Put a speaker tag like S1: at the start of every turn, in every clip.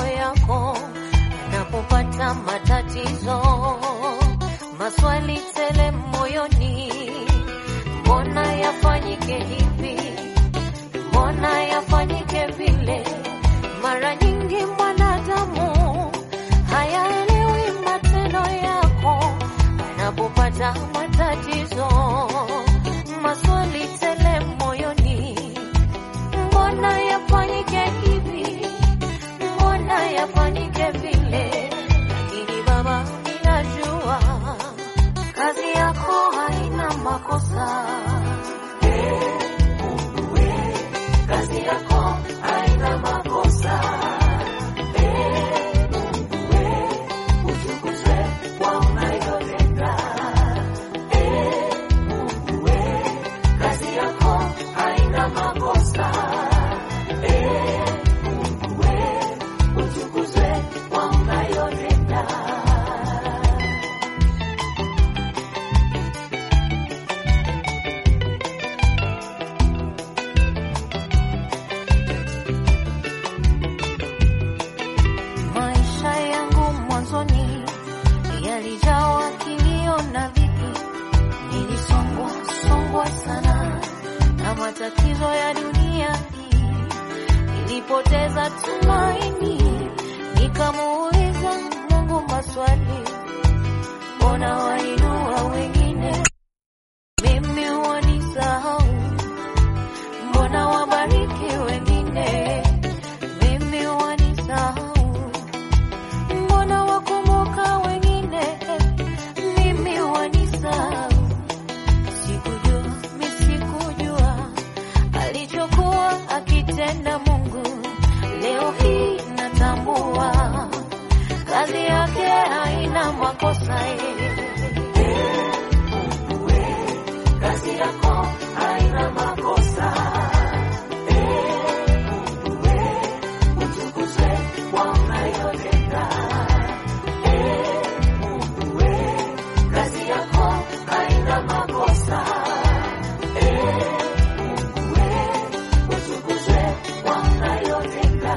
S1: yako napopata matatizo, maswali tele moyoni, mbona yafanyike hivi, mbona yafanyike vile? Mara nyingi mwanadamu hayaelewi matendo yako anapopata matatizo, maswali tele moyoni, mbona yafanyike hivi, mbona yafanyike vile? Lakini Baba, ninajua kazi yako haina makosa. Kazi yako haina makosa. Utukuze kwa unayotenda. Kazi yako haina makosa. Utukuze kwa unayotenda. Maisha yangu mwanzoni yalijawa kilio na dhiki, nilisongwa songwa sana na matatizo ya dunia hii. Nilipoteza tumaini, nikamuuliza Mungu maswali, mbona wainua wengine, mimi wanisahau? Mbona wabariki wengine, mimi wanisahau? Mbona wakumbuka wengine, mimi wanisahau? Sikujua, mi sikujua alichokuwa akitenda Mungu. Leo hii natambua kazi yake haina makosa. Kazi yako haina makosa. Utukuze kwa unayotenda. Kazi yako haina makosa. Utukuze kwa unayotenda.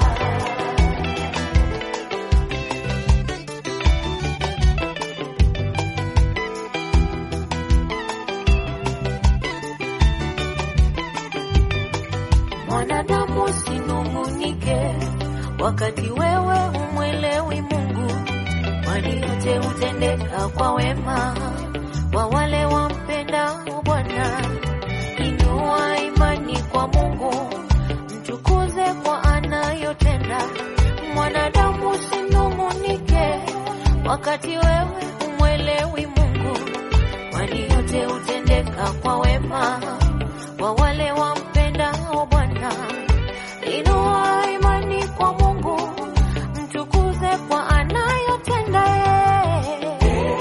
S1: Mwanadamu sinungunike, wakati wewe humwelewi Mungu, kwani yote hutendeka kwa wema kwa wale wampendao Bwana. Inua imani kwa Mungu, mtukuze kwa anayotenda. Mwanadamu sinungunike, wakati wewe humwelewi Mungu, kwani yote hutendeka kwa wema kwa wale wampendao Bwana. Inua imani kwa Mungu, mtukuze kwa anayotenda yeye.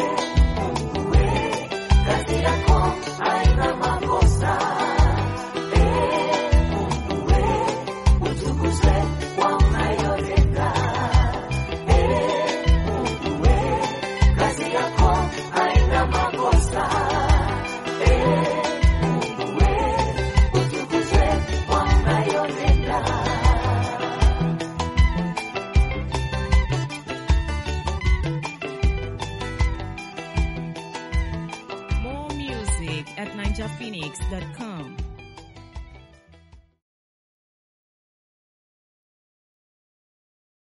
S1: Kazi yako haina makosa. Utukuze kwa unayotenda. Kazi yako haina makosa. Utukuze kwa unayotenda.
S2: More music at ninjaphoenix.com.